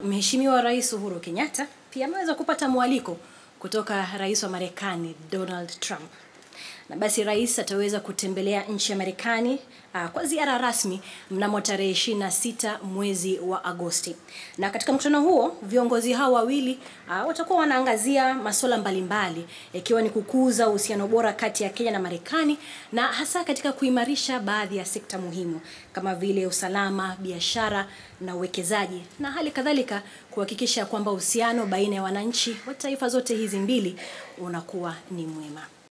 Mheshimiwa Rais Uhuru Kenyatta pia ameweza kupata mwaliko kutoka Rais wa Marekani Donald Trump. Na basi rais ataweza kutembelea nchi ya Marekani uh, kwa ziara rasmi mnamo tarehe 26 mwezi wa Agosti. Na katika mkutano huo viongozi hao wawili uh, watakuwa wanaangazia masuala mbalimbali ikiwa ni kukuza uhusiano bora kati ya Kenya na Marekani na hasa katika kuimarisha baadhi ya sekta muhimu kama vile usalama, biashara na uwekezaji na hali kadhalika kuhakikisha kwamba uhusiano baina ya wananchi wa taifa zote hizi mbili unakuwa ni mwema.